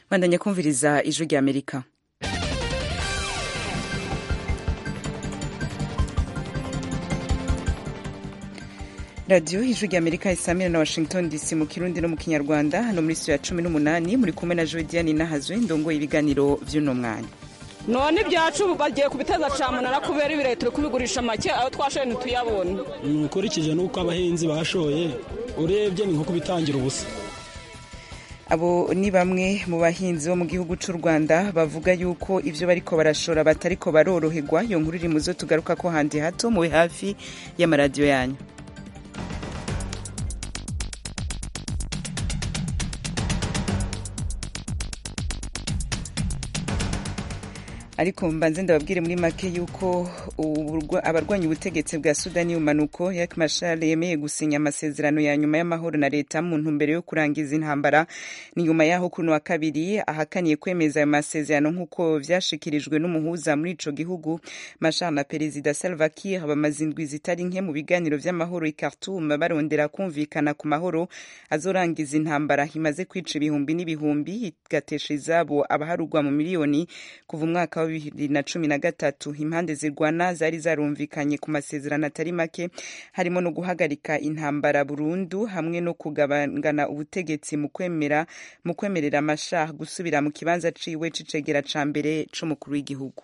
bandanya kumviriza ijwi rya amerika radiyo ijwi rya amerika isamira na washington dc mu kirundi no mu kinyarwanda hano muri studio ya cumi n'umunani muri kumwe na jodiane nahazwe ndongoye ibiganiro vy'uno mwanya none ibyacu bagiye kubiteza camunara kubera ibirayi turi kubigurisha make aho twashoye ntituyabone ukurikije n'uko abahinzi bashoye urebye ni nko kubitangira ubusa abo ni bamwe mu bahinzi bo mu gihugu cy'u rwanda bavuga yuko ibyo bariko barashora batariko baroroherwa iyo nkuru iri mu zo tugaruka ko handi hato mube hafi y'amaradiyo yanyu ariko mbanze ndababwire muri make yuko abarwanya ubutegetsi bwa sudani y'umanuko yak mashar yemeye gusinya amasezerano ya nyuma y'amahoro na leta mu ntumbero yo kurangiza intambara ni nyuma yaho kuno wa kabiri ahakaniye kwemeza ayo masezerano nk'uko vyashikirijwe n'umuhuza muri ico gihugu mashar na perezida salva kiir bamaze indwi zitari nke mu biganiro vy'amahoro i khartoum barondera kumvikana ku mahoro azorangiza intambara imaze kwica ibihumbi n'ibihumbi igatesha izabo abaharugwa mu miliyoni kuva umwaka wa bibiri na cumi na gatatu impande zirwana zari zarumvikanye ku masezerano atari make harimo no guhagarika intambara burundu hamwe no kugabangana ubutegetsi mu kwemera mu kwemerera amashah gusubira mu kibanza ciwe c'icegera ca mbere c'umukuru w'igihugu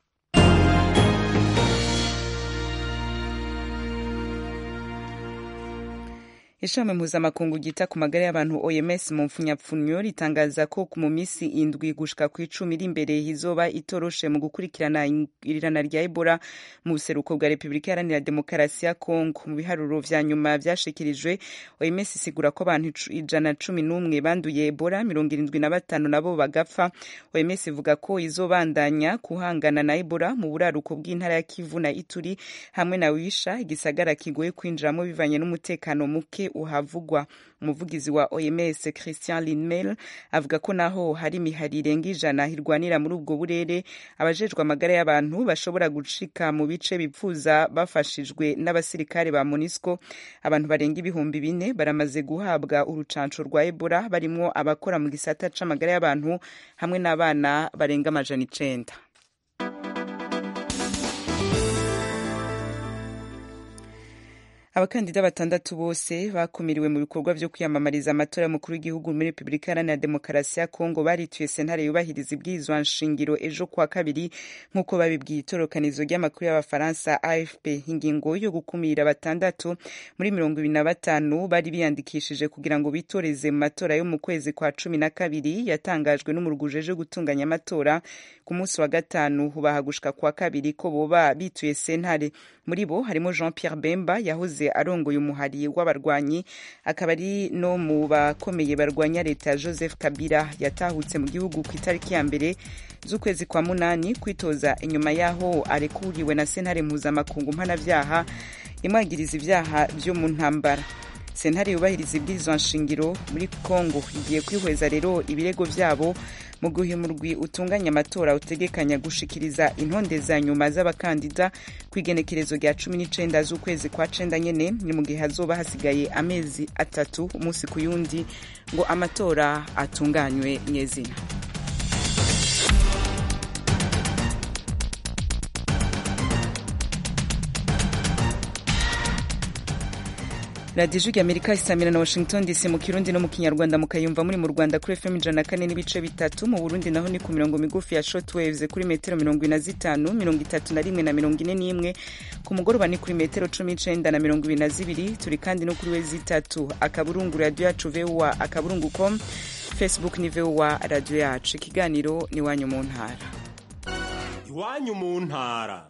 ishami mpuzamakungu ryita ku magara y'abantu oms mu mfunyapfunyo ritangaza ko mu minsi indwi gushika ku icumi iri imbere izoba itoroshe mu gukurikirana irirana rya ebola mu buseruko bwa repubulika iharanira demokarasi ya kongo mu biharuro vya nyuma vyashikirijwe oms isigura ko abantu ijana cumi n'umwe banduye ebola mirongo irindwi na batanu nabo bagapfa oms ivuga ko izobandanya kuhangana na ebola mu buraruko bw'intara ya kivu na ituri hamwe na wisha igisagara kigoye kwinjiramo bivanye n'umutekano muke uhavugwa umuvugizi wa oms christian linmel avuga ko naho hari imihari irenga ijana irwanira muri ubwo burere abajejwe amagara y'abantu bashobora gucika mu bice bipfuza bafashijwe n'abasirikare ba monisco abantu barenga ibihumbi bine baramaze guhabwa urucanco rwa ebola barimwo abakora mu gisata c'amagara y'abantu hamwe n'abana barenga amajana icenda abakandida batandatu bose bakumiriwe mu bikorwa vyo kwiyamamariza amatora y'umukuru w'igihugu muri repubulika iharanira demokarasi ya kongo barituye sentare yubahiriza ibwirizwa nshingiro ejo kuwa kabiri nk'uko babibwiye itorokanizo ry'amakuru y'abafaransa afp ingingo yo gukumira batandatu muri mirongo ibiri na batanu bari biyandikishije kugira ngo bitoreze mu matora yo mu kwezi kwa cumi na kabiri yatangajwe n'umuruguje ejo gutunganya amatora ku munsi wa gatanu hubaha gushika kuwa kabiri ko boba bituye sentare muri bo harimo jean pierre bemba yahoze arongoye umuhari w'abarwanyi akaba ari no mu bakomeye barwanya leta ya joseph kabila yatahutse mu gihugu ku itariki ya mbere z'ukwezi kwa munani kwitoza inyuma y'aho arekuriwe na sentare mpuzamakungu mpanavyaha imwagiriza ivyaha vyo mu ntambara sentare yubahiriza ibwirizwa nshingiro muri congo igiye kwihweza rero ibirego vyabo mu guhe umurwi utunganya amatora utegekanya gushikiriza intonde za nyuma z'abakandida ku igenekerezo rya cumi n'icenda z'ukwezi kwa cenda nyene ni mu gihe hazoba hasigaye amezi atatu umunsi ku yundi ngo amatora atunganywe nyezina radiyo ijwi amerika isamira na washington dc mu kirundi no mu kinyarwanda mukayumva muri mu rwanda kuri fm ijana na kane n'ibice bitatu mu burundi naho ni ku mirongo migufi ya shortwaves kuri metero mirongo ine na zitanu mirongo itatu na rimwe na mirongo ine n'imwe ku mugoroba ni kuri metero cumi n'icenda na mirongo ibiri na zibiri turi kandi no kuri we zitatu akaburungu radiyo yacu voa akaburungu com facebook ni voa radiyo yacu ikiganiro ni iwanyu mu ntara iwanyu mu ntara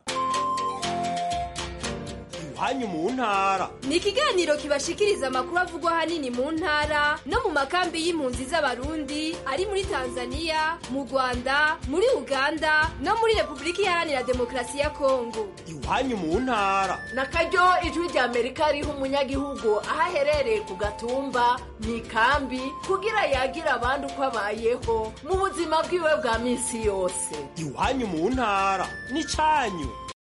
iwanyu mu ntara ni ikiganiro kibashikiriza amakuru avugwa ahanini mu ntara no mu makambi y'impunzi z'abarundi ari muri tanzania mu rwanda muri uganda no muri repubulika iharanira demokarasi ya kongo iwanyu mu ntara na karyo ijwi rya amerika riha umunyagihugu aho aherereye ku gatumba mu ikambi kugira yagira abandi uko abayeho mu buzima bwiwe bwa minsi yose iwanyu mu ntara ni cyanyu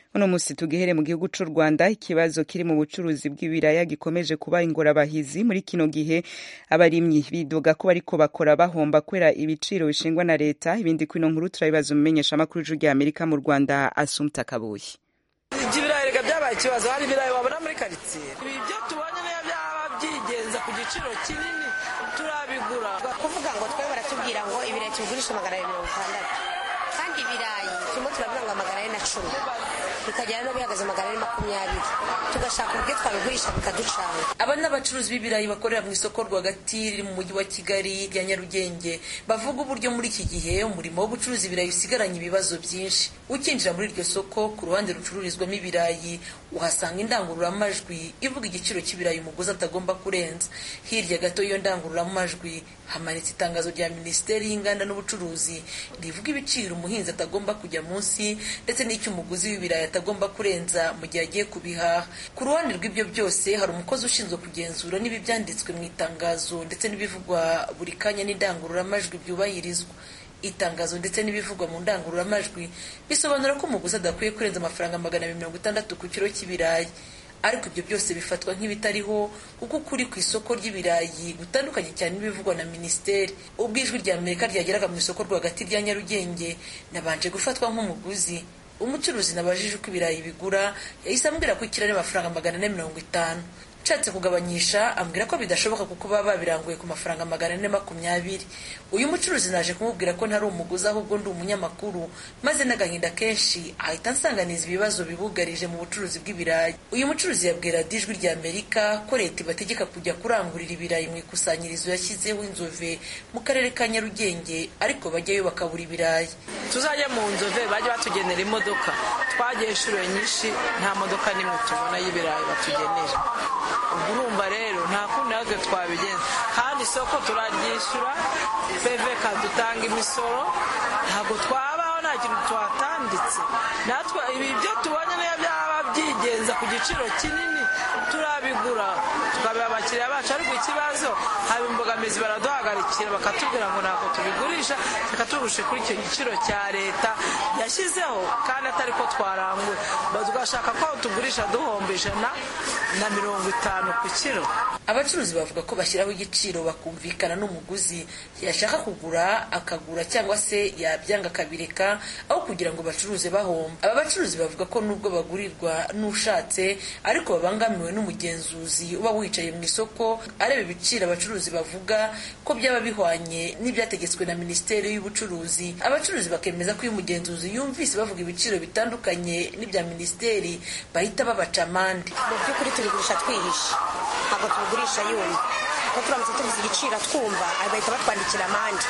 uno musi tugihere mu gihugu c'u rwanda ikibazo kiri mu bucuruzi bw'ibiraya gikomeje kuba ingorabahizi muri kino gihe abarimyi bidoga ko bariko bakora bahomba kubera ibiciro bishingwa na leta ibindi kwino nkuru turabibaza umumenyesha amakuru y'ijuru rya amerika mu rwanda asumta kabuye ibirayi reka byabaye ikibazo hari ibirayi wabona muri karitsiye ibi byo tubonye niyo byaba byigenza ku giciro kinini turabigura kuvuga ngo twe baratubwira ngo ibirayi tubigurisha magana abiri mirongo itandatu kandi ibirayi turimo turavuga ngo magana ane na cumi bikagera no bihagaze magana ane makumyabiri tugashaka uburyo twabigurisha bikaducanga aba ni abacuruzi b'ibirayi bakorera mu isoko rwagati riri mu mujyi wa kigali rya nyarugenge bavuga uburyo muri iki gihe umurimo wo gucuruza ibirayi usigaranye ibibazo byinshi ukinjira muri iryo soko ku ruhande rucururizwamo ibirayi uhasanga indangururamajwi ivuga igiciro cy'ibirayi umuguzi atagomba kurenza hirya gato y'iyo ndangururamajwi hamanitse itangazo rya minisiteri y'inganda n'ubucuruzi rivuga ibiciro umuhinzi atagomba kujya munsi ndetse n'icyo umuguzi w'ibirayi atagomba kurenza mu gihe agiye kubihaha ku ruhande rw'ibyo byose hari umukozi ushinzwe kugenzura niba ibyanditswe mu itangazo ndetse n'ibivugwa buri kanya n'indangururamajwi byubahirizwa itangazo ndetse n'ibivugwa mu ndangururamajwi bisobanura ko umuguzi adakwiye kurenza amafaranga magana abiri mirongo itandatu ku kiro cy'ibirayi ariko ibyo byose bifatwa nk'ibitariho kuko ukuri ku isoko ry'ibirayi gutandukanye cyane n'ibivugwa na minisiteri ubwo ijwi rya amerika ryageraga mu isoko rwagati rya nyarugenge nabanje gufatwa nk'umuguzi umucuruzi nabajije uko ibirayi bigura yahise ambwira ko ikiro ari amafaranga magana ane mirongo itanu nshatse kugabanyisha ambwira ko bidashoboka kuko baba babiranguye ku mafaranga magana ane makumyabiri uyu mucuruzi naje kumubwira ko ntari umuguzi ahubwo ndi umunyamakuru maze n'agahinda kenshi ahita ansanganiza ibibazo bibugarije mu bucuruzi bw'ibirayi uyu mucuruzi yabwira ijwi rya amerika ko leta ibategeka kujya kurangurira ibirayi mu ikusanyirizo yashyizeho inzove mu karere ka nyarugenge ariko bajyayo bakabura ibirayi tuzajya mu nzove bajya batugenera imodoka twagiye inshuro nyinshi nta modoka n'imwe tubona y'ibirayi batugenera ubwo urumva rero nta kundi natwe twabigenza kandi isoko turaryishyura peveka dutanga imisoro ntabwo twabaho nta kintu tuhatanditse natwe ibi byo tubonye niyo byaba byigenza ku giciro kinini turabigura tukabiha abakiriya bacu ariko ikibazo haba imbogamizi baraduhagarikira bakatubwira ngo ntabwo tubigurisha reka tugushe kuri icyo giciro cya leta yashyizeho kandi atari ko twaranguye tugashaka ko tugurisha duhomba ijana na mirongo itanu ku kiro abacuruzi bavuga ko bashyiraho igiciro bakumvikana n'umuguzi yashaka kugura akagura cyangwa se yabyanga akabireka aho kugira ngo bacuruze bahomba aba bacuruzi bavuga ko nubwo bagurirwa n'ushatse ariko babangamiwe n'umugenzuzi uba wicaye mu isoko areba ibiciro abacuruzi bavuga ko byaba bihwanye n'ibyategetswe na minisiteri y'ubucuruzi abacuruzi bakemeza ko iyo umugenzuzi yumvise bavuga ibiciro bitandukanye n'ibya minisiteri bahita babaca amande mu by'ukuri tubigurisha twihishe ntabwo tubigurisha yumva kuko turamutse tuvuze igiciro twumva bahita batwandikira amande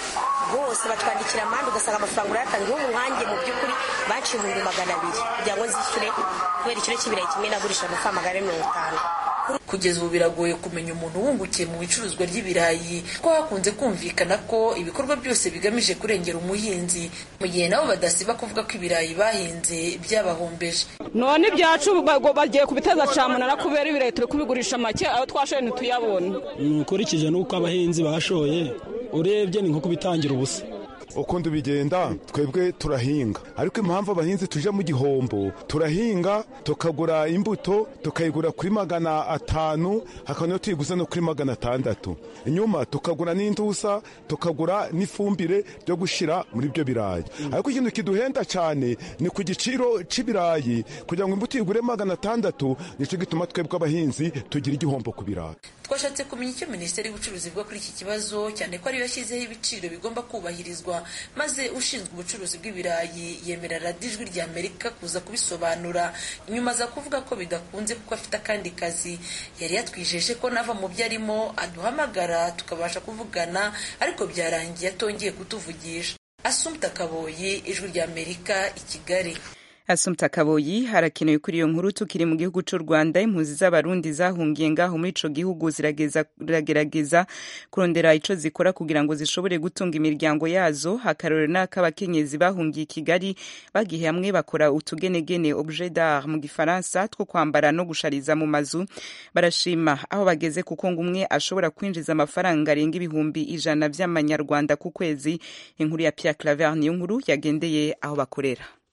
bose batwandikira amande ugasanga amafaranga urayatanze nk'ubu nkanjye mu by'ukuri baciye ibihumbi magana abiri kugira ngo nzishyure kubera ikiro cy'ibirayi kimwe nagurisha amafaranga magana ane mirongo itanu kugeza ubu biragoye kumenya umuntu wungukiye mu icuruzwa ry'ibirayi ko hakunze kumvikana ko ibikorwa byose bigamije kurengera umuhinzi mu gihe nabo badasiba kuvuga ko ibirayi bahinze byabahombeje none ibyacu bagiye kubiteza camunara kubera ibirayi turi kubigurisha make aho twashoye ntituyabone ukurikije n'uko abahinzi bashoye urebye ni nko kubitangira ubusa ukundi bigenda twebwe turahinga ariko impamvu abahinzi tuje mu gihombo turahinga tukagura imbuto tukayigura kuri magana atanu hakaba niyo tuyiguze no kuri magana atandatu inyuma tukagura n'indusa tukagura n'ifumbire ryo gushyira muri ibyo birayi ariko ikintu kiduhenda cyane ni ku giciro cy'ibirayi kugira ngo imbuto igure magana atandatu nicyo gituma twebwe abahinzi tugira igihombo ku birayi twashatse kumenya icyo minisiteri y'ubucuruzi ivuga kuri iki kibazo cyane ko ariyo yashyizeho ibiciro bigomba kubahirizwa maze ushinzwe ubucuruzi bw'ibirayi yemerera ijwi rya amerika kuza kubisobanura nyuma aza kuvuga ko bidakunze kuko afite akandi kazi yari yatwijeje ko nava mu byo arimo aduhamagara tukabasha kuvugana ariko byarangiye atongeye kutuvugisha asumta kaboyi ijwi rya amerika i kigali Asumta Kaboyi harakenewe kuri iyo nkuru tukiri mu gihugu cy'u Rwanda impunzi z'abarundi zahungiye ngaho muri ico gihugu ziragerageza kurondera ico zikora kugira ngo zishobore gutunga imiryango yazo hakarore n'ak'abakenyezi bahungiye i Kigali bagiye hamwe bakora utugenegene objet d'art mu gifaransa two kwambara no gushariza mu mazu barashima aho bageze kuko ngo umwe ashobora kwinjiza amafaranga arenga ibihumbi ijana vy'amanyarwanda ku kwezi inkuru ya Pierre Claver niyo nkuru yagendeye aho bakorera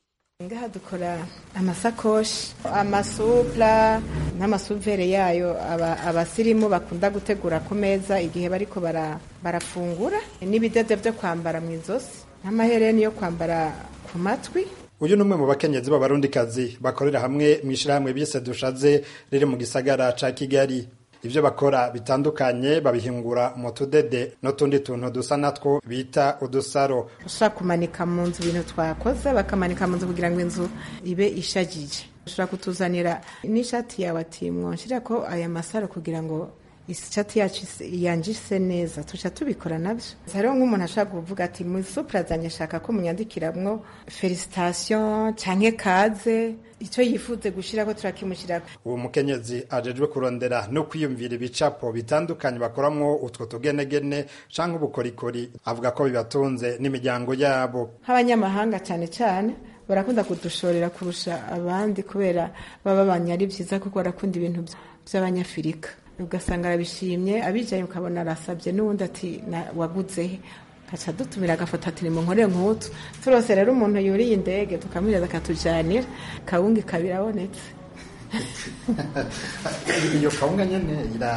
ngaha dukora amasakoshi amasupla n'amasuvere yayo abasirimu bakunda gutegura ku meza igihe bariko barafungura n'ibidede byo kwambara mu izosi n'amahereni yo kwambara ku matwi uyu ni umwe mu bakenyezi b'abarundikazi bakorera hamwe mu ishyirahamwe bise dushaze riri mu gisagara ca kigali ibyo bakora bitandukanye babihingura mu tudede n'utundi tuntu dusa natwo bita udusaro ushobora kumanika mu nzu ibintu twakoze bakamanika mu nzu kugira ngo inzu ibe ishagije ushobora kutuzanira n'ishati yawe ati mwonshyira ko aya masaro kugira ngo ishati yacu yanjise neza tuca tubikora nabyo hariho nk'umuntu ashobora kuvuga ati mu supura zanjye shaka ko munyandikiramwo felicitation canke kaze icyo yifuze gushira ko turakimushyira uwo mukenyezi ajejwe kurondera no kwiyumvira ibicapo bitandukanye bakoramwo utwo tugenegene canke ubukorikori avuga ko bibatunze n'imiryango yabo nk'abanyamahanga cyane cyane barakunda kudushorera kurusha abandi kubera baba babanye ari byiza kuko barakunda ibintu by'abanyafurika ugasanga arabishimye abijaye ukabona arasabye n'ubundi ati waguze kaca dutumira agafoto ati nimunkorere nk'utu turose rero umuntu yuriye indege tukamwiriza akatujanira kawunga ikaba irabonetse iyo kawunga nyene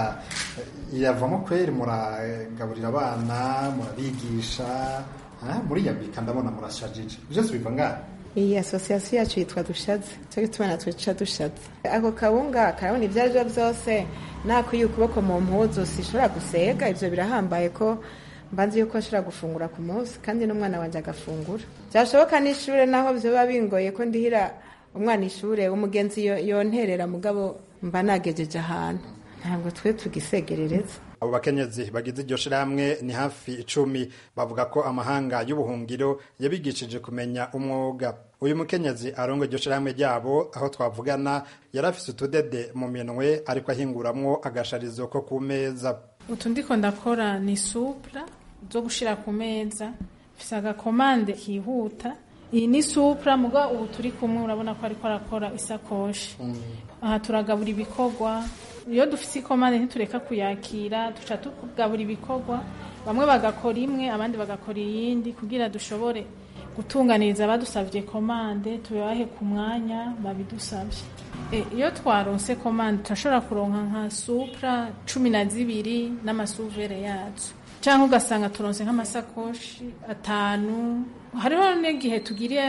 iravamo kweri muragaburira abana murabigisha muriyambika ndabona murashajije byose biva ngaha iyi asosiyasiyo yacu yitwa dushatse cyo gituma natwe duca dushatse ako kawunga karabona ibyo aribyo byose nakuye ukuboko mu mpuzu sishobora gusega ibyo birahambaye ko mbanze yuko ashobora gufungura ku munsi kandi n'umwana wanjye agafungura byashoboka n'ishuri naho biba bingoye ko ndihira umwana ishuri umugenzi yonterera mugabo mba nagejeje ahantu ntabwo twe tugisegerereza abo bakenyezi bagize iryo shirahamwe ni hafi icumi bavuga ko amahanga y'ubuhungiro yabigishije kumenya umwuga uyu mukenyezi arongo iryo shirahamwe ryabo aho twavugana yari afise utudede mu minwe ariko ahinguramwo agasharizo ko ku meza utu ndiko ndakora ni supra zo gushira ku meza mfise agakomande kihuta iyi ni supra muga ubu turi kumwe urabona ko ariko arakora isakoshi aha turagabura ibikorwa iyo dufite ikomande ntitureka kuyakira duca tugabura ibikorwa bamwe bagakora imwe abandi bagakora iyindi kugira dushobore gutunganiriza abadusabye komande tubahe ku mwanya babidusabye iyo twaronse komande turashobora kuronka nka supra cumi na zibiri n'amasuvere yazo cyangwa ugasanga turonse nk'amasakoshi atanu hariho n'igihe tugiriye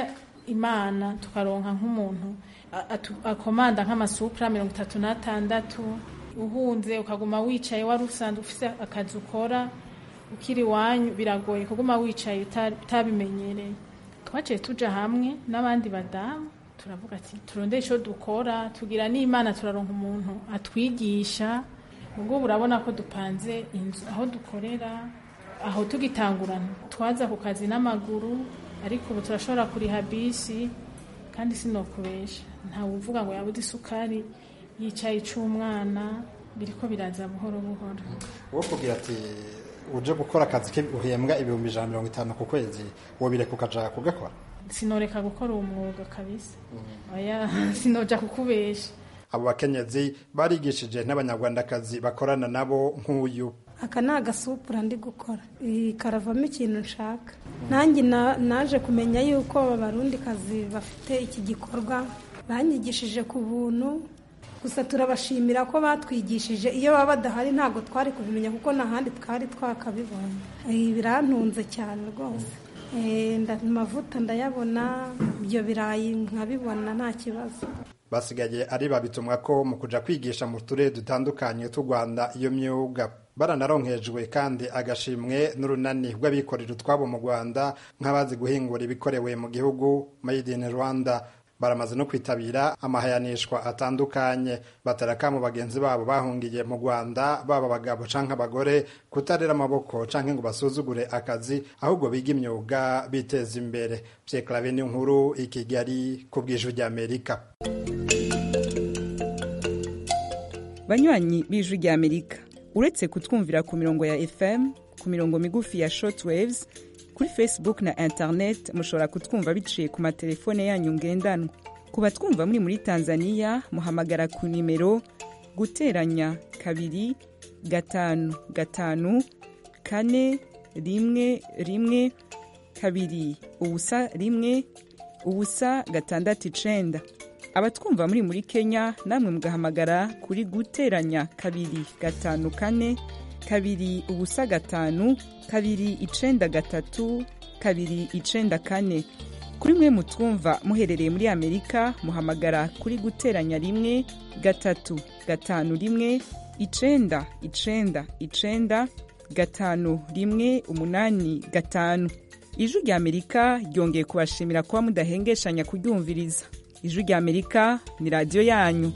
imana tukaronka nk'umuntu akomanda nk'amasupra mirongo itatu n'atandatu uhunze ukaguma wicaye wari usanzwe ufite akazi ukora ukiri iwanyu biragoye kuguma wicaye utabimenyereye twaciye tuja hamwe n'abandi badamu turavuga ati turondere icyo dukora tugira n'imana turaronka umuntu atwigisha ubwo urabona ko dupanze inzu aho dukorera aho tugitangurana twaza ku kazi n'amaguru ariko ubu turashobora kuriha bisi kandi sinokubesha ntawe uvuga ngo yabuze isukari yicaye ic'umwana biriko biraza buhoro buhoro wo kugira ati uje gukora akazi ke uhembwa ibihumbi ijana mirongo itanu ku kwezi wobireka ukaja kugakora sinoreka gukora uwo mwuga kabisa oya sinoja kukubesha abo bakenyezi barigishije n'abanyarwandakazi bakorana nabo nk'uyu aka ni agasupura ndi gukora karavamo ikintu nshaka nanjye naje kumenya yuko abarundikazi bafite iki gikorwa banyigishije ku buntu gusa turabashimira ko batwigishije iyo baba badahari ntabwo twari kubimenya kuko n'ahandi twari twakabibonye birantunze cyane rwose amavuta ndayabona ibyo birayi nkabibona nta kibazo basigaye ari babitumwa ko mu kuja kwigisha mu turere dutandukanye tw'u rwanda iyo myuga baranaronkejwe kandi agashimwe n'urunani rw'abikorera utwabo mu rwanda nk'abazi guhingura ibikorewe mu gihugu made in rwanda baramaze no kwitabira amahayanishwa atandukanye bataraka mu bagenzi babo bahungiye mu rwanda baba abagabo canke abagore kutarera amaboko canke ngo basuzugure akazi ahubwo biga imyuga biteza imbere pyeklave n'inkuru i kigali ku bw'ijwi ry'amerika banywanyi b'ijwi ry'amerika uretse kutwumvira ku mirongo ya fm ku mirongo migufi ya shortwaves kuri facebook na internet mushobora kutwumva biciye ku matelefone yanyu ngendanwa ku batwumva muri muri tanzania muhamagara ku nimero guteranya kabiri gatanu gatanu kane rimwe rimwe kabiri ubusa rimwe ubusa gatandatu icenda abatwumva muri muri kenya namwe mugahamagara kuri guteranya kabiri gatanu kane kabiri ubusa gatanu kabiri icenda gatatu kabiri icenda kane kuri mwe mutwumva muherereye muri amerika muhamagara kuri guteranya rimwe gatatu gatanu rimwe icenda icenda icenda gatanu rimwe umunani gatanu ijwi rya amerika ryongeye kubashimira kuba mudahengeshanya kuryumviriza ijwi rya amerika ni radiyo yanyu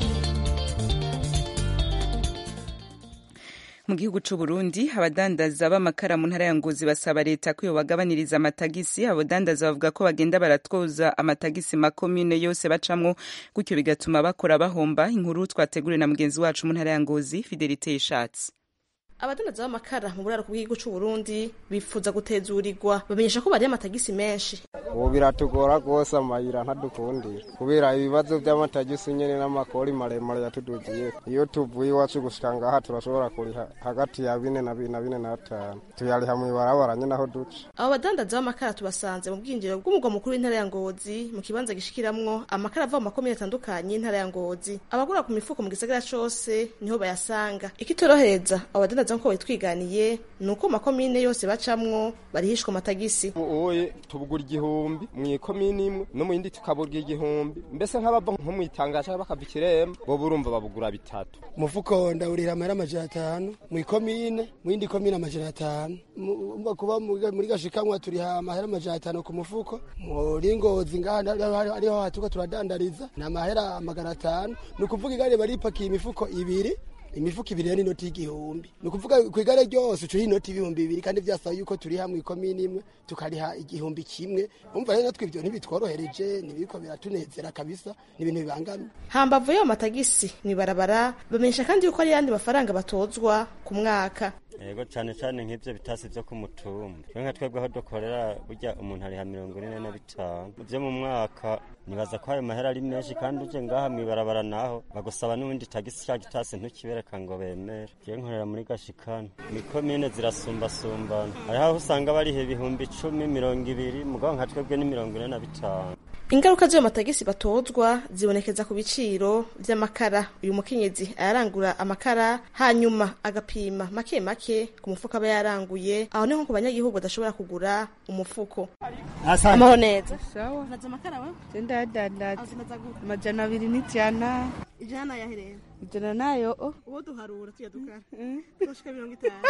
mu gihugu c'u Burundi abadandaza b'amakara mu ntara ya Ngozi basaba leta ko yobagabaniriza amatagisi abadandaza bavuga ko bagenda baratwoza amatagisi makomine yose bacamwo gutyo bigatuma bakora bahomba inkuru twateguriwe na mugenzi wacu mu ntara ya Ngozi Fidelite Ishatse abadandaza b'amakara mu buraro bw'igihugu c'u Burundi bifuza gutezurirwa bamenyesha ko bariye amatagisi menshi ubu biratugora rwose amayira ntadukundira kubera ibibazo by'amatagisi nyene n'amakori maremare yatudugiye iyo tuvuye iwacu gushika ngaha turashobora kuriha hagati ya bine na bine na bine na batanu tuyariha mw'ibarabara nyene aho duca abo badandaza b'amakara tubasanze mu bwinjiriro bw'umugwa mukuru w'intara ya Ngozi mu kibanza gishikiramwo amakara ava mu makomine atandukanye y'intara ya Ngozi abagura ku mifuko mu gisagara cose niho bayasanga ikitorohereza abo badandaza nk'uko bitwiganiye ni uko makomine yose bacamwo barihishwa amatagisi uye tubugura igihumbi mu ikomini imwe no mu yindi tukaburwa igihumbi mbese nk'abava nko mu itangazo bakava ikiremba bo burumva babugura bitatu umufuko ndawurira amahera amajana atanu mu ikomine mu yindi komine amajana atanu umva kuba muri gashikamwa turiha amahera amajana atanu ku mufuko muri ngozi ngaha ariho hatuka turadandariza ni amahera magana atanu ni ukuvuga igare baripakiye imifuko ibiri imifuko ibiri ni inoti y'igihumbi ni ukuvuga ku igare ryose ucuha inoti y'ibihumbi bibiri kandi byasaba yuko turi hamwe ikomini imwe tukariha igihumbi kimwe umva rero natwe ibyo ntibitworohereje ntibiriko biratunezera kabisa ni ibintu bibangamye hambavu y'ayo matagisi mw'ibarabara bamenyesha kandi yuko ari yandi mafaranga batozwa ku mwaka yego cyane cyane nk'ibyo bitasi byo ku mutumba twe nka twebwe aho dukorera burya umuntu ariha mirongo ine na bitanu byo mu mwaka nibaza ko ayo mahera ari menshi kandi uje ngaha mw'ibarabara naho bagusaba n'ubundi tagisi cya gitasi ntukibereka ngo bemere ngiye nkorera muri gashikana mikomine zirasumbasumbana hariho aho usanga bariha ibihumbi icumi mirongo ibiri mugabo nka twebwe ni mirongo ine na bitanu ingaruka z'ayo matagisi batozwa zibonekeza ku biciro vy'amakara uyu mukenyezi ayarangura amakara hanyuma agapima make make ku mufuko aba yaranguye aho niho ku banyagihugu badashobora kugura umufuko amahoro neza sawa naza amakara we sendadandaza amajana abiri n'ijana ijana yahereye ijana nayo o uwo duharura tuya dukara tushika mirongo itanu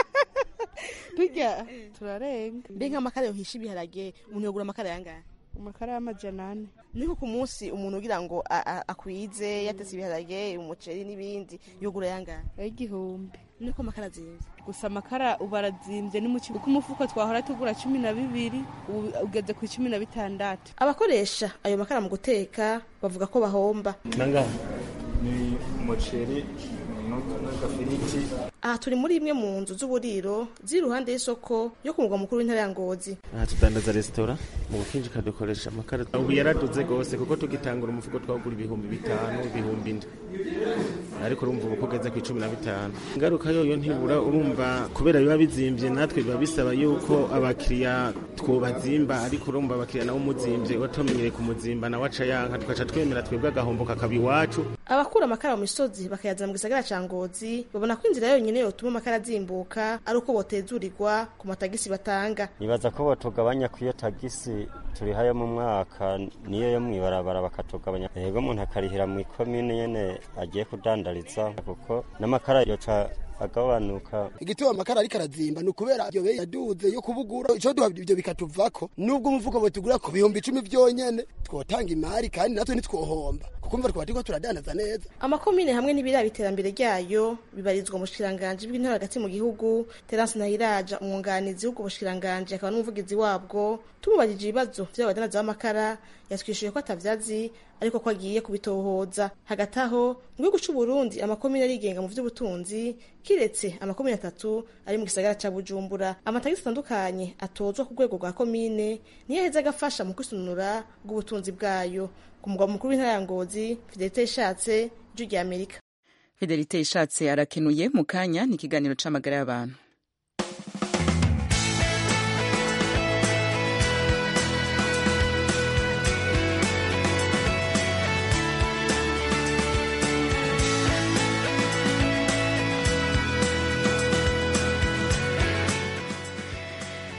turya turarenga mbe nk'amakara yohisha ibiharage umuntu yogura amakara yangahe amakara y'amajana ane niko ku munsi umuntu ugira ngo akwize yatetse ibiharage umuceri n'ibindi yogura yangahe y'igihumbi niko amakara azimvye gusa amakara ubu arazimvye ni mu kigo kuko umufuko twahora tugura cumi na bibiri ubu ugeze ku cumi na bitandatu abakoresha ayo makara mu guteka bavuga ko bahomba nangahe ni umuceri n'agafiriti aha turi muri imwe mu nzu z'uburiro ziri iruhande y'isoko yo ku mugwa mukuru w'intara ya ngozi aha tudandaza resitora mu bukinjika dukoresha amakara ubu yaraduze rwose kuko tugitangura umufuko twagura ibihumbi bitanu ibihumbi indwi ariko urumva ubu kugeze ku icumi na bitanu ingaruka yoyo ntibura urumva kubera biba bizimvye natwe biba bisaba yuko abakiriya twobazimba ariko urumva abakiriya nabo umuzimvye watumenyereye kumuzimba nawe aca yanka tugaca twemera twebwe agahombo kakaba iwacu abakura amakara mu misozi bakayazana mu gisagara ca ngozi babona ko inzira yonyene yotuma amakara azimbuka ari uko botezurirwa ku matagisi batanga nibaza ko batugabanya ku iyo tagisi turihayo mu mwaka niyo yo mw'ibarabara bakatugabanya yego umuntu akarihira mu ikomine nyene agiye kudandariza kuko n'amakara yoca agabanuka igituma amakara ariko arazimba ni ukubera iyo beyi yaduze yo kubugura ico duha ivyo bikatuvako nubwo umufuko butugura ku bihumbi icumi vyonyene twotanga imari kandi natwe ntitwohomba kuko mva twaba turiko turadandaza neza amakomine hamwe n'ibiraba iterambere ryayo bibarizwa mu bushikiranganji bw'intara hagati mu gihugu terence nahiraja umwunganizi w'ubwo bushikiranganji akaba n'umuvugizi wabwo tumubajije ibibazo vy'abadandaza b'amakara yatwishuye ko atavyazi ariko ko agiye kubitohoza hagati aho mu gihugu c'u Burundi amakomine arigenga mu vy'ubutunzi kiretse amakomine atatu ari mu gisagara ca Bujumbura amatagisi atandukanye atozwa ku rwego rwa komine niyo aheza agafasha mu kwisununura bw'ubutunzi bwayo ku mugwa mukuru w'intara ya Ngozi Fidelite ishatse ijwi rya Amerika Fidelite ishatse arakenuye mu kanya ni ikiganiro c'amagara y'abantu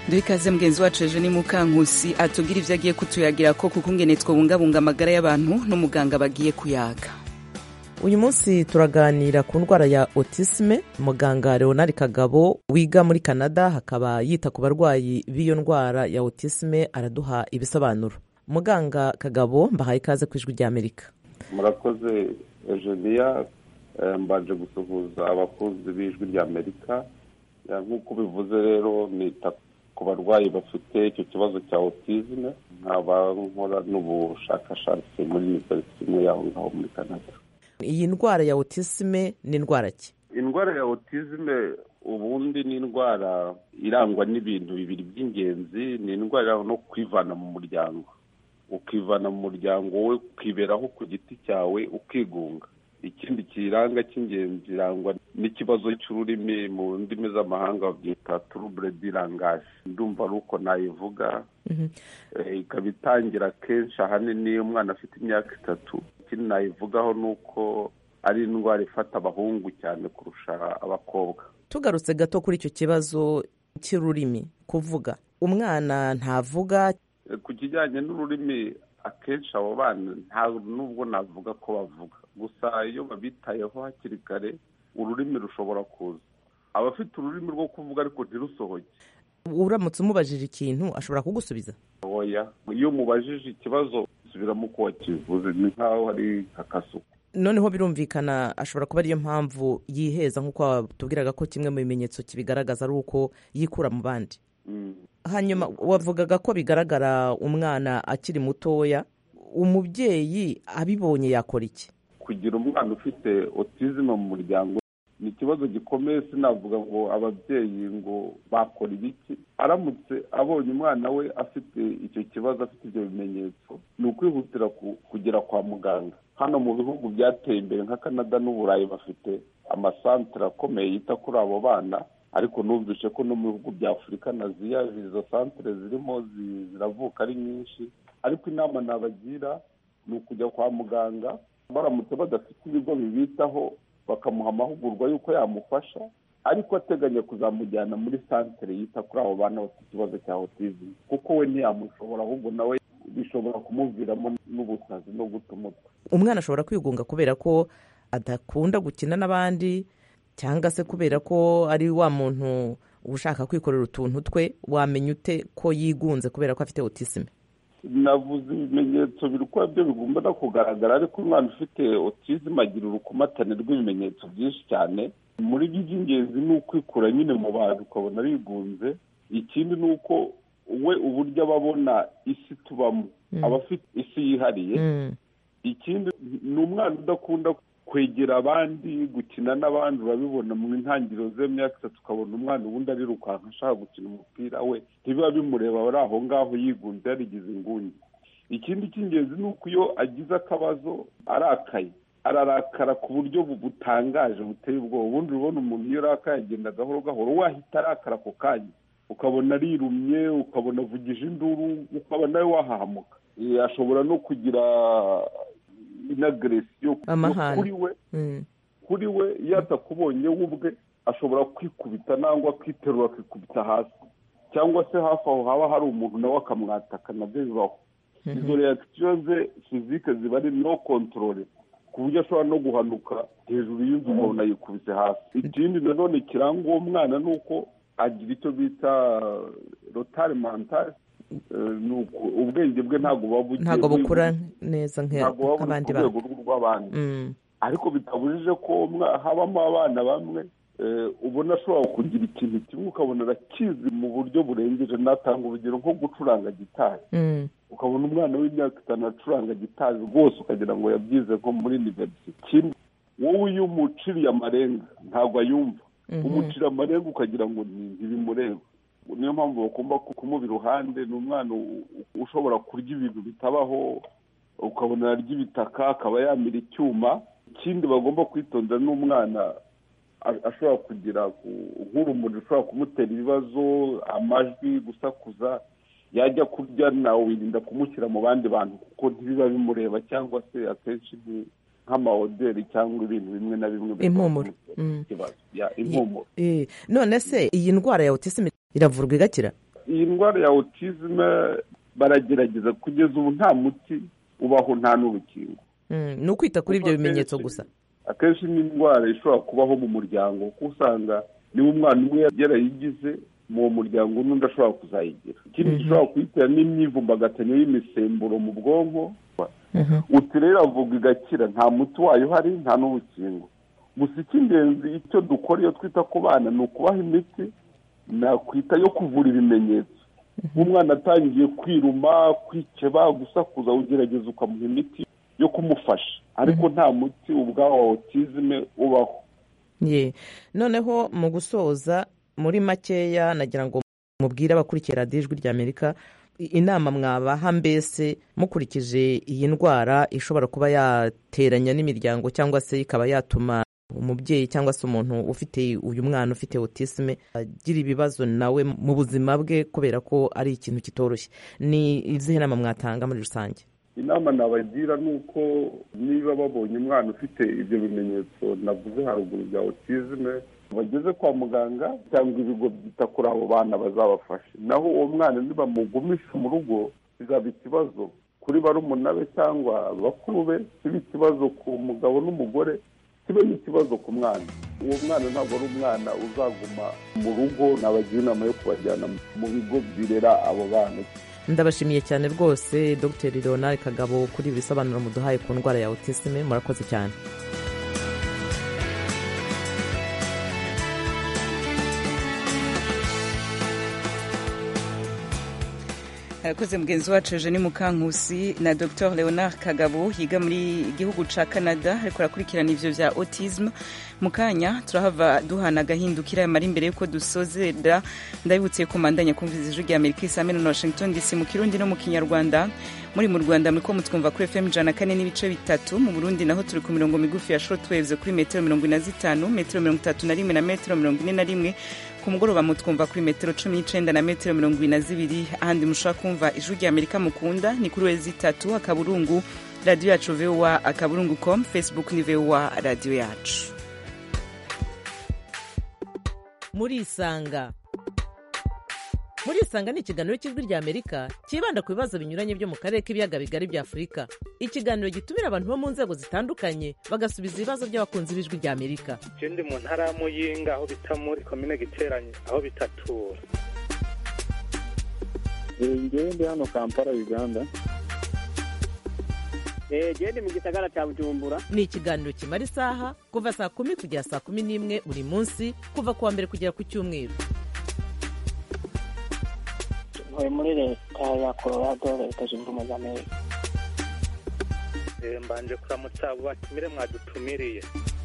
duhe ikaze mugenzi wacu ejo ni mukankusi atubwira ibyo agiye kutuyagira ko kuko ingene twabungabunga amagara y'abantu n'umuganga bagiye kuyaga uyu munsi turaganira ku ndwara ya autisme muganga leonard kagabo wiga muri canada hakaba yita ku barwayi b'iyo ndwara ya autisme araduha ibisobanuro muganga kagabo mbahaye ikaze ku ijwi ry'amerika murakoze eugenia mbanje gusuhuza abakunzi b'ijwi ry'amerika nk'uko ubivuze rero nita ku barwayi bafite icyo kibazo cya autisme nkaba nkora n'ubushakashatsi muri univerisite imwe yaho ngaho muri canada iyi ndwara ya autisme ni indwara ki indwara ya autisme ubundi ni indwara irangwa n'ibintu bibiri by'ingenzi ni indwara no kwivana mu muryango ukivana mu muryango we ukiberaho ku giti cyawe ukigunga ikindi kiranga cy'ingenzi irangwa n'ikibazo cy'ururimi mu ndimi z'amahanga babyita turubure dirangaje ndumva ari uko nayivuga ikaba itangira kenshi ahanini iyo umwana afite imyaka itatu ikindi nayivugaho ni uko ari indwara ifata abahungu cyane kurusha abakobwa tugarutse gato kuri icyo kibazo cy'ururimi kuvuga umwana ntavuga ku kijyanye n'ururimi akenshi abo bana nta nubwo navuga ko bavuga gusa iyo babitayeho hakiri kare ururimi rushobora kuza abafite ururimi rwo kuvuga ariko ntirusohoke uramutse umubajije ikintu ashobora kugusubiza oya iyo umubajije ikibazo subiramo uko wakivuze ni nk'aho ari akasuku noneho birumvikana ashobora kuba ariyo mpamvu yiheza nk'uko watubwiraga ko kimwe mu bimenyetso kibigaragaza ari uko yikura mu bandi hanyuma wavugaga ko bigaragara umwana akiri mutoya umubyeyi abibonye yakora iki kugira umwana ufite otizime mu muryango ni ikibazo gikomeye sinavuga ngo ababyeyi ngo bakora ibiki aramutse abonye umwana we afite icyo kibazo afite ibyo bimenyetso ni ukwihutira kugera kwa muganga hano mu bihugu byateye imbere nka canada n'uburayi bafite amasantere akomeye yita kuri abo bana ariko numvise ko no mu bihugu bya afurika na ziya izo santere zirimo ziravuka ari nyinshi ariko inama nabagira ni ukujya kwa muganga baramutse badafite ibigo bibitaho bakamuha amahugurwa y'uko yamufasha ariko ateganya kuzamujyana muri santere yita kuri abo bana bafite ikibazo cya otizime kuko we ntiyamushobora ahubwo nawe bishobora kumuviramo n'ubusazi no guta umutwe umwana ashobora kwigunga kubera ko adakunda gukina n'abandi cyangwa se kubera ko ari wa muntu ushaka kwikorera utuntu twe wamenya ute ko yigunze kubera ko afite otisime navuze ibimenyetso biri kuba byo bigomba no kugaragara ariko umwana ufite otizime agira urukomatane rw'ibimenyetso byinshi cyane muri byo iby'ingenzi ni ukwikura nyine mu bantu ukabona bigunze ikindi ni uko we uburyo aba abona isi tubamo aba afite isi yihariye ikindi ni umwana udakunda kwegera abandi gukina n'abandi urabibona mu ntangiriro z'imyaka itatu ukabona umwana ubundi arirukanka ashaka gukina umupira we ntibiba bimureba ari aho ngaho yigunze yarigize inguni ikindi cy'ingenzi ni uko iyo agize akabazo arakaye ararakara ku buryo butangaje buteye ubwoba ubundi urabona umuntu iyo arakaye agenda gahoro gahoro wahita arakara ako kanya ukabona arirumye ukabona avugije induru ukaba nawe wahahamuka ashobora no kugira inagresiyo kuri we kuri we iyo atakubonye we ubwe ashobora kwikubita nangwa akiterura akikubita hasi cyangwa se hafi aho haba hari umuntu nawe akamwataka nabyo bibaho izo reakisiyo ze fizike ziba ari no kontorore ku buryo ashobora no guhanuka hejuru y'inzu umuntu ayikubise hasi ikindi nanone kiranga uwo mwana ni uko agira icyo bita rotari mantari ubwenge bwe ntabwo buba bugiye ntabwo bukura neza nk'abandi bantu ku rwego rw'abandi ariko bitabujije ko habamo abana bamwe ubona ashobora kugira ikintu kimwe ukabona arakizi mu buryo burengeje natanga urugero nko gucuranga gitari ukabona umwana w'imyaka itanu acuranga gitari rwose ukagira ngo yabyize nko muri iniverisite kimwe wowe iyo umuciriye amarenga ntabwo ayumva umucira amarenga ukagira ngo ntibimureba niyo mpamvu bagomba kumuba iruhande ni umwana ushobora kurya ibintu bitabaho ukabona arya ibitaka akaba yamira icyuma ikindi bagomba kwitondera n'umwana ashobora kugira nk'urumuri rushobora kumutera ibibazo amajwi gusakuza yajya kurya nawe wirinda kumushyira mu bandi bantu kuko ntibiba bimureba cyangwa se akenshi nk'amahoteli cyangwa ibintu bimwe na bimwe impumuro impumuro none se iyi ndwara ya otisime iravurwa igakira iyi ndwara ya autisme baragerageza kugeza ubu nta muti ubaho nta n'urukingo ni ukwita kuri ibyo bimenyetso gusa akenshi ni indwara ishobora kubaho mu muryango kuko usanga niba umwana umwe yarayigize mu muryango n'undi ashobora kuzayigira ikindi gishobora kuyitera n'imyivumbagatanyo y'imisemburo mu bwonko uti rero avuga igakira nta muti wayo uhari nta n'urukingo gusa icy'ingenzi icyo dukora iyo twita ku bana ni ukubaha imiti nakwita yo kuvura ibimenyetso nk'umwana atangiye kwiruma kwikeba gusakuza ugerageza ukamuha imiti yo kumufasha ariko nta muti ubwawo wa otizime ubaho ye noneho mu gusoza muri makeya nagira ngo mubwire abakurikiye radiyo ijwi ry'amerika inama mwabaha mbese mukurikije iyi ndwara ishobora kuba yateranya n'imiryango cyangwa se ikaba yatuma umubyeyi cyangwa se umuntu ufite uyu mwana ufite autisme agira ibibazo nawe mu buzima bwe kubera ko ari ikintu kitoroshye ni izihe nama mwatanga muri rusange inama nabagira ni uko niba babonye umwana ufite ibyo bimenyetso navuze haruguru bya autisme bageze kwa muganga cyangwa ibigo byita kuri abo bana bazabafashe naho uwo mwana nibamugumisha mu rugo bizaba ikibazo kuri barumuna be cyangwa bakuru be kiba ikibazo ku mugabo n'umugore kibe n'ikibazo ku mwana uwo mwana ntabwo ari umwana uzaguma mu rugo nabagira inama yo kubajyana mu bigo birera abo bana ndabashimiye cyane rwose dr leonard kagabo kuri ibi bisobanuro muduhaye ku ndwara ya autisme murakoze cyane arakoze mugenzi wacu eugene mukankusi na dr leonard kagabo yiga muri igihugu ca canada ariko arakurikirana ivyo vya autisme mu kanya turahava duhana agahindukira mara imbere yuko dusozera ndabibutse ko mandanya kumviza ijwi rya amerika isame na washington dc mu kirundi no mu kinyarwanda muri mu rwanda muriko mutwumva kuri fm ijana kane n'ibice bitatu mu burundi naho turi ku mirongo migufi ya shortwaves kuri metero mirongo ine na zitanu metero mirongo itatu na rimwe na metero mirongo ine na rimwe ku mugoroba mutwumva kuri metero cumi n'icenda na metero mirongo ibiri na zibiri ahandi mushobora kumva ijwi rya amerika mukunda ni kuri wezi itatu akaburungu radiyo yacu voa akaburungu com facebook ni voa radiyo yacu murisanga murisanga ni ikiganiro cy'ijwi rya amerika cyibanda ku bibazo binyuranye byo mu karere k'ibiyaga bigari bya afurika ikiganiro gitumira abantu bo mu nzego zitandukanye bagasubiza ibibazo by'abakunzi b'ijwi rya amerika ndi mu ntara ya muyinga aho bita muri komine giteranye aho bitatura ngewe ndi hano kampala uganda gende mu gisagara cya bujumbura ni ikiganiro kimara isaha kuva saa kumi kugera saa kumi n'imwe buri munsi kuva ku wa mbere kugera ku cyumweru ntuye muri leta ya colorado leta zunze ubumwe za amerika mbanje kuramutsa abo batumire mwadutumiriye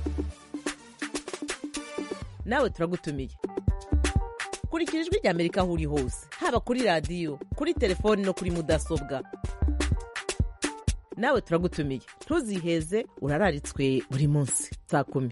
nawe turagutumiye kurikira ijwi rya amerika aho uri hose haba kuri radiyo kuri telefoni no kuri mudasobwa nawe turagutumiye ntuziheze urararitswe buri munsi saa kumi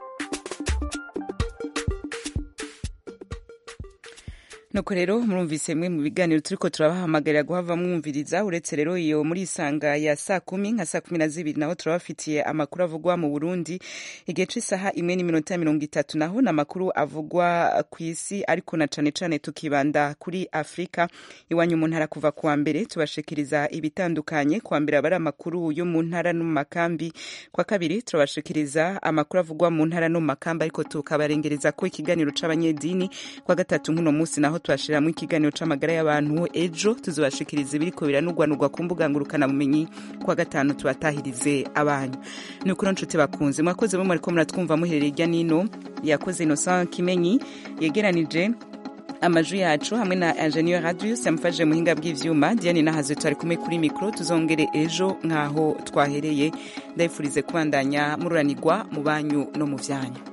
nuko rero murumvise mwe mu biganiro turiko turabahamagarira guhava mwumviriza uretse rero iyo muri isanga ya saa kumi nka saa kumi na zibiri naho turabafitiye amakuru avugwa mu burundi igihe c'isaha imwe n'iminota mirongo itatu naho ni amakuru avugwa ku isi ariko na cane cane tukibanda kuri afurika iwanyu mu ntara kuva kuwa mbere tubashikiriza ibitandukanye kuwa mbere aba ari amakuru yo mu ntara no mu makambi kwa kabiri turabashikiriza amakuru avugwa mu ntara no mu makambi ariko tukabarengereza ko ikiganiro c'abanyedini kwa gatatu nk'uno munsi naho twashiramo ikiganiro c'amagara y'abantu ejo tuzobashikiriza ibiriko biranugwanugwa ku mbuga ngurukana bumenyi kwa gatanu tubatahirize abanyu ni ukuri nshuti bakunze mwakoze bo mwariko muratwumva muherereye irya nino yakoze Innocent Kimenyi yegeranije amajwi yacu hamwe na ingenieur radius yamufashije muhinga bw'ivyuma diane nahaze twari kumwe kuri mikro tuzongere ejo nk'aho twahereye ndabifurize kubandanya mururanirwa mu banyu no mu vyanyu